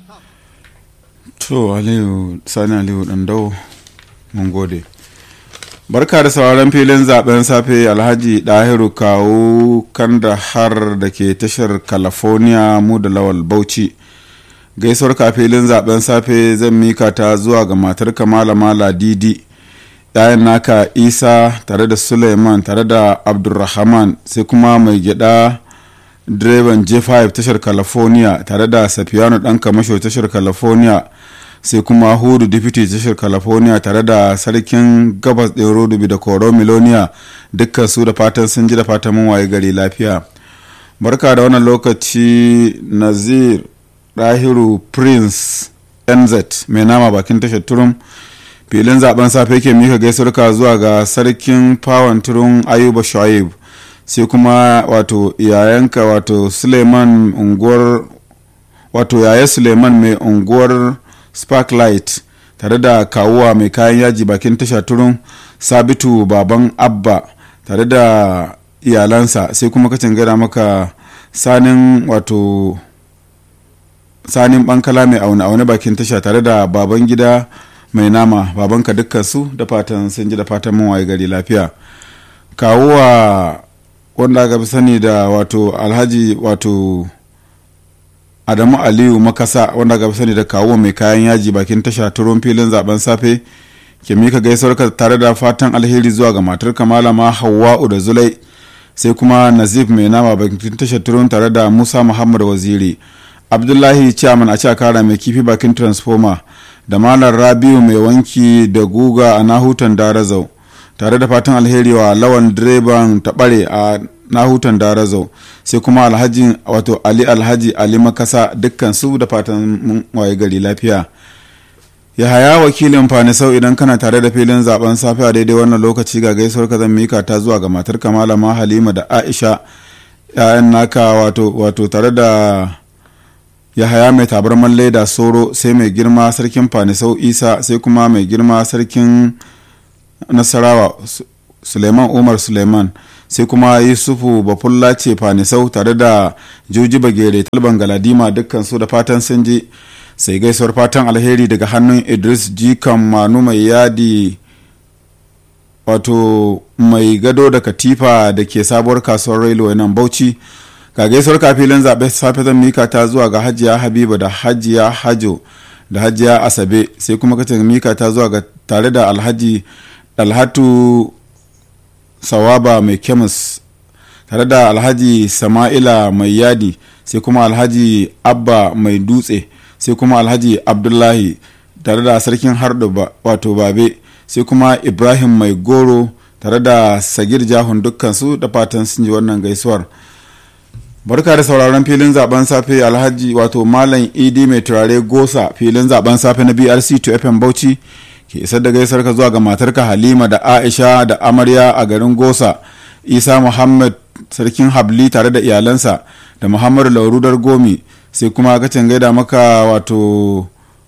to aliyu sani aliyu dandau mun gode barka da sauraron filin zaben safe alhaji dahiru kawo kandahar da ke tashar california mu da lawal bauchi gaisuwar ka filin zaben safe zan mika ta zuwa ga matar malama ladidi yayan naka isa tare da suleiman tare da abdulrahman sai kuma mai gyada direban j5 tashar california tare da safiyanu dan kamasho tashar california sai kuma hudu deputy tashar california tare da sarkin gabas ɗin rodubi da koro miloniya dukkan su da fatan sun ji da fatan mun waye gari lafiya barka da wannan lokaci nazir dahiru prince nz mai nama bakin tashar turum filin zaben safe ke mika gaisuwarka zuwa ga sarkin fawon turun ayuba shuaib sai kuma wato yayanka wato suleiman unguwar wato yaya suleiman mai unguwar sparklight tare da kawuwa mai kayan yaji bakin tasha turun sabitu baban abba tare da iyalansa sai kuma kacin gada maka sanin wato sanin bankala mai aune aune bakin tasha tare da baban gida mai nama babanka dukkan su da fatan sun ji da fatan mun waye gari lafiya kawuwa wanda aka fi sani da wato alhaji wato adamu aliyu makasa wanda aka fi sani da kawo mai kayan yaji bakin tasha turon filin zaben safe ke mika gaisuwarka tare da fatan alheri zuwa ga matar kamala ma hawa'u da zulai sai kuma nazif mai nama bakin tasha turon tare da musa muhammad waziri abdullahi chairman a cakara mai kifi bakin transformer da malar rabiu mai wanki da guga a nahutan darazau tare da fatan alheri wa lawan direban taɓare a nahutan darazau sai kuma alhaji wato ali alhaji ali makasa dukkan su da fatan waye gari lafiya ya haya wakilin fanisau idan kana tare da filin zaben safiya daidai wannan lokaci ga gaisuwar ka zan mika ta zuwa ga matar kamala ma halima da aisha ya'yan naka wato wato tare da ya haya mai tabarman leda soro sai mai girma sarkin fanisau isa sai kuma mai girma sarkin nasarawa suleiman umar suleiman sai kuma yusufu bafulla ce fanisau tare da juji bagere talban galadima dukkan su da fatan sun ji sai gaisuwar fatan alheri daga hannun idris jikan manu mai yadi wato mai gado da katifa da ke sabuwar kasuwar railway nan bauchi ga gaisuwar kafilin zaɓe safe zan mika ta zuwa ga hajiya habiba da hajiya hajo da hajiya asabe sai kuma kacin mika ta zuwa ga tare da alhaji dalhatu sawaba mai kemis tare da alhaji sama'ila mai yadi sai kuma alhaji abba mai dutse sai kuma alhaji abdullahi tare da sarkin hardo wato babe sai kuma ibrahim mai goro tare da sagir jahun dukkansu da fatan sun ji wannan gaisuwar barka da sauraron filin zaben safe alhaji wato malam idi mai turare gosa filin zaben safe na brc 2 fm bauchi ke isar da gaisar ka zuwa ga matarka halima da aisha da amarya a garin gosa isa muhammad sarkin habli tare da iyalansa da muhammadu laurudar gomi sai kuma kacin gaida maka wato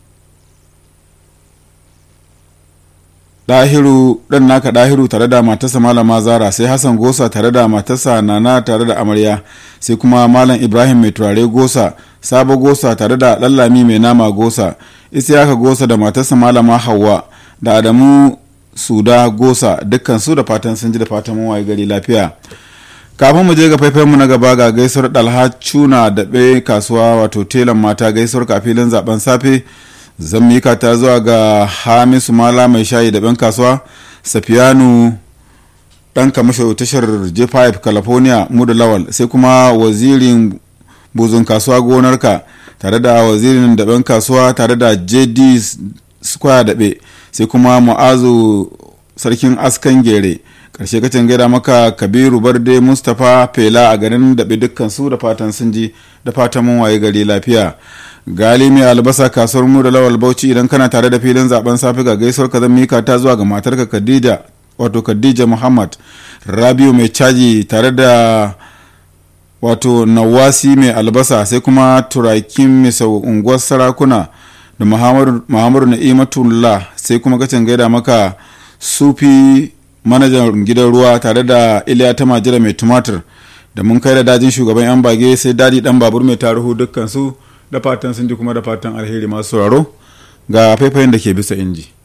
dahiru dan naka dahiru tare da matarsa malama zara sai hassan gosa tare da matarsa nana tare da amarya sai kuma malam ibrahim mai turare gosa sabo gosa tare da lallami mai nama gosa isiyaka gosa da matarsa malama hawa da adamu suda gosa dukkan su da fatan sun ji da fatan mawaye gari lafiya kafin mu je ga faifen mu na gaba ga gaisuwar dalha cuna da ɓe kasuwa wato telan mata gaisuwar kafilin zaben safe zan mika ta zuwa ga hamisu mala mai shayi da ɓen kasuwa safiyanu ɗan kamasho tashar j5 california muda lawal sai kuma wazirin buzun kasuwa gonarka tare da wazirin daɓen kasuwa tare da jd square daɓe sai kuma mu'azu sarkin askan gere karshe kacin gaida maka kabiru barde mustapha fela a garin daɓe dukkan su da fatan sun ji da fatan mun waye gari lafiya gali mai albasa kasuwar mu da lawal bauchi idan kana tare da filin zaben safe ga gaisuwar ka zan mika ta zuwa ga matarka khadija wato khadija muhammad rabiu mai caji tare da wato nawasi mai albasa sai kuma turakin misau unguwar sarakuna da muhammadu na'imatullah sai kuma kacin gaida maka sufi manajan gidan ruwa tare da iliya ta majira mai tumatir da mun kai da dajin shugaban yan bage sai dadi dan babur mai taruhu dukkan su da fatan sun ji kuma da fatan alheri masu sauraro ga faifayin da ke bisa inji